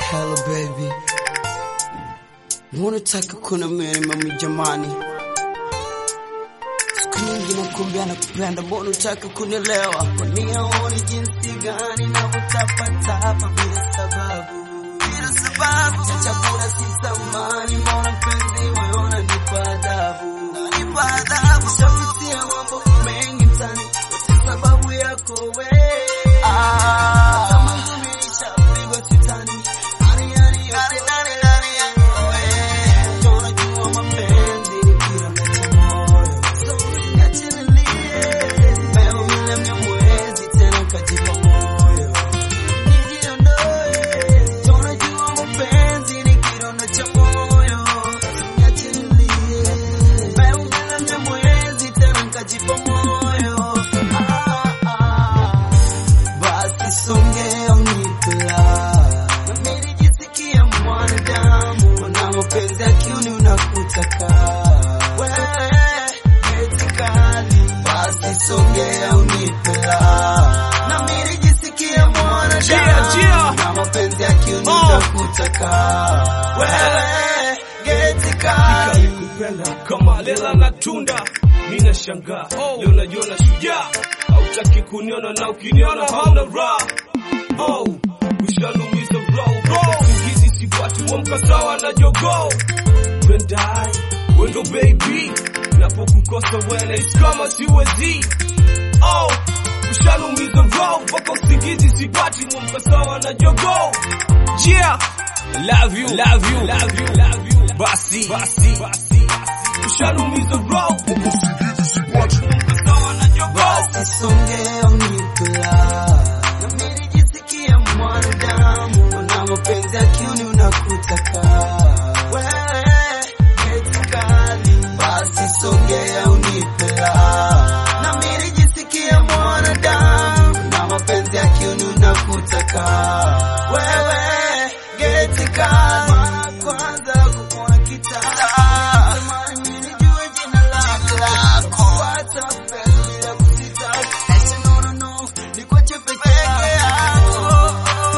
Hello baby, unataka kuna mimi mami jamani, siku nyingi nakuambia nakupenda, mbona unataka kunielewa? Kwani haoni jinsi gani navyotapatapa bila sababu, bila sababu cha chakula si thamani, mbona mpenzi wewe unanipa adhabu, unanipa adhabu, shapitia mambo mengi mtani, yote sababu yako wewe ah, kama ngumi nishapigwa sitani basi songea unipela nami nijisikia mwanadamu kuna mapenzi ya kiuni unakutaka wewe eti kali basi songea unipela nami nijisikia mwanadamu Jia, jia. kuna mapenzi ya kiuni Oh. unakutaka wewe geti kali kupenda kama lela na tunda mina shangaa leo najiona shujaa hautaki kuniona na ukiniona hauna raha oh, ushanumiza roho usingizi sipati mwamka sawa na jogoo pendai wendo baby napokukosa wenais kama siwezi oh, ushanumiza roho mpaka usingizi sipati mwamka sawa na jogoo yeah. Love you, love you, love you, love you. Basi, basi, basi, ushanumiza roho mpaka usingizi sipati mwamka sawa na jogoo basi songea unikula nami nijisikia mwanadamu una mapenzi ya kiuni unakutaka wewe geti kali basi songea unikula nami nijisikia mwanadamu una mapenzi ya kiuni unakutaka wewe geti kali Mara kwanza kukuona kitanda Tamani mimi nijue jina lako Hata penzi bila kusita Ese no no no Nikuache peke yako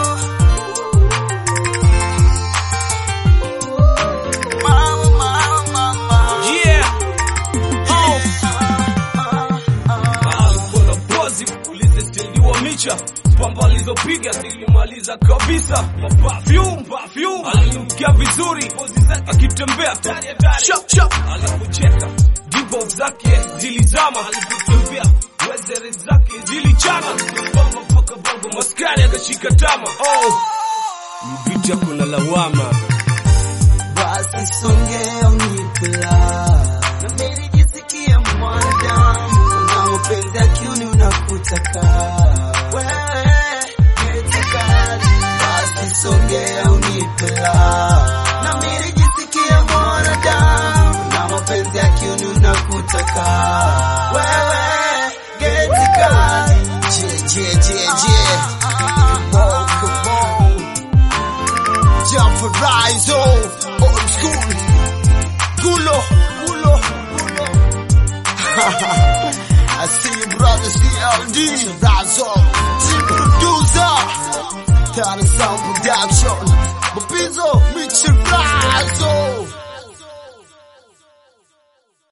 Mama mama mama yeah. oh. Alikuwa pozi ulize stili wa micha pamba alizopiga zilimaliza kabisa perfume perfume alinukia vizuri pozi zake akitembea chap chap alipocheka dipo zake zilizama alipotembea wezere zake zilichana bamba mpaka bongo maskari akashika tama oh mvita kuna lawama basi songea unikula nami nijisikia mwanadamu una mapenzi ya kiuni unakutaka wewe geti kali basi songea unikula nami nijisikia mwanadamu una mapenzi ya kiuni unakutaka wewe geti kali je je je je Come on, come on. Jump for rise, oh, old school. Gulo, gulo, gulo. I see you, brother, CLD. Razo, team producer. Tana Sound Production. Mapizo, Mitchell Razo.